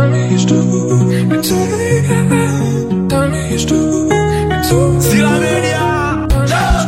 Sila Media.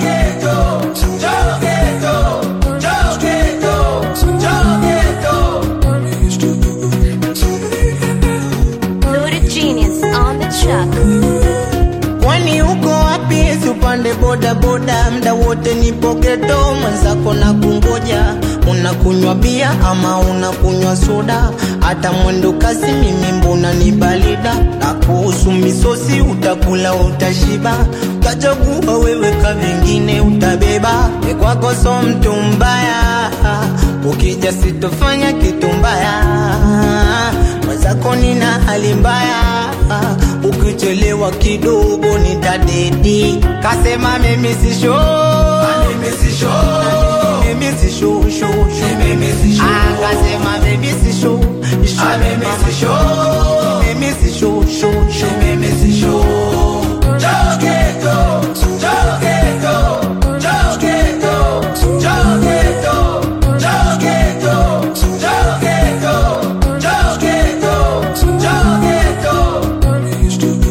Loaded genius on the track. Kwani uko wapi? Si upande boda boda, mda wote nipo geto, mwenzako na kungoja. Unakunywa bia ama unakunywa soda? Hata mwendo kasi mimi mbona ni balida? Na kuhusu misosi utakula utashiba, utachagua wewe ka vingine utabeba. E kwako so mtu mbaya, ukija sitofanya kitu mbaya mwenzako nina hali mbaya, ukichelewa kidogo nitadedi. Kasema mimi si show, mimi si show, mimi si show, show, show. Ah, kasema mimi si show, show, mimi si show, mimi si show, show, show. Mimi si show. Jogeto, jogeto, jogeto, jogeto, jogeto, jogeto, jogeto, jogeto.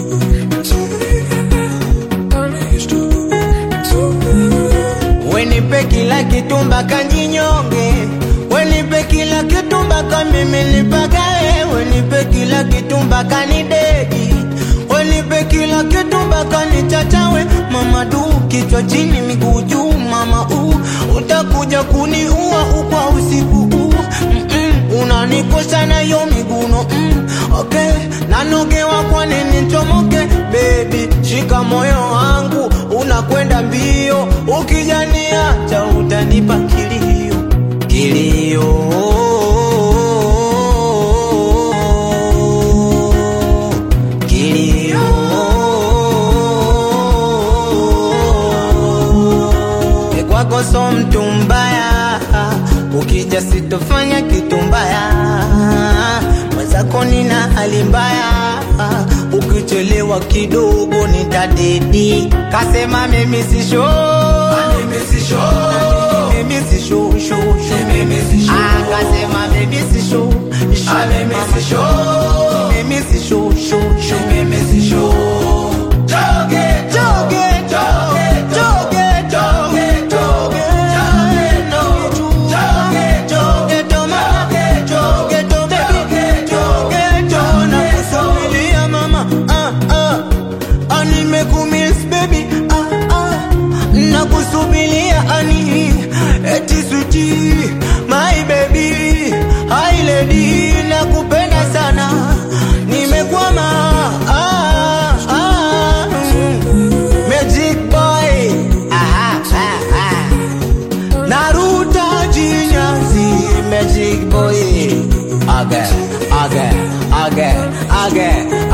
Wenipe kila kitu mpaka njinyonge, wenipe kila kitu mpaka mimi nipagae, wenipe kila kitu mpaka nidedi, wenipe kila kitu mpaka nichachawe. Mama du, kichwa chini, miguu juu, mama u utakuja kuniua ukwa usiku huu Mm-mm, unanikosha na yo miguno mm, okay nanogewa kwa nini nchomoke baby shika moyo wangu unakwenda mbio ukijaniacha utanipa kilio kilio kilio E kwako so mtu mbaya, ukija sitofanya kitu mbaya. Mwenzako nina hali mbaya, ukichelewa kidogo nitadedi. Kasema mimi si show, mimi si show, mimi si show, show, show. Ah, kasema mimi si show, show, mimi si show, mimi si show, show, show. Mimi si show. Joge, joge, joge, joge, joge, joge, joge, joge, joge, mama, joge, joge, joge, joge, nakusubiria mama, ah, ah, ah, nimekumiss baby, ah, ah, nakusubiria ani, eti sweetie, my baby, hi lady, nakupenda sana, nimekwama, ah, ah, mm. Magic boy, aha, ah, ah. Naruto jinyazi Magic boy Again, again, again, again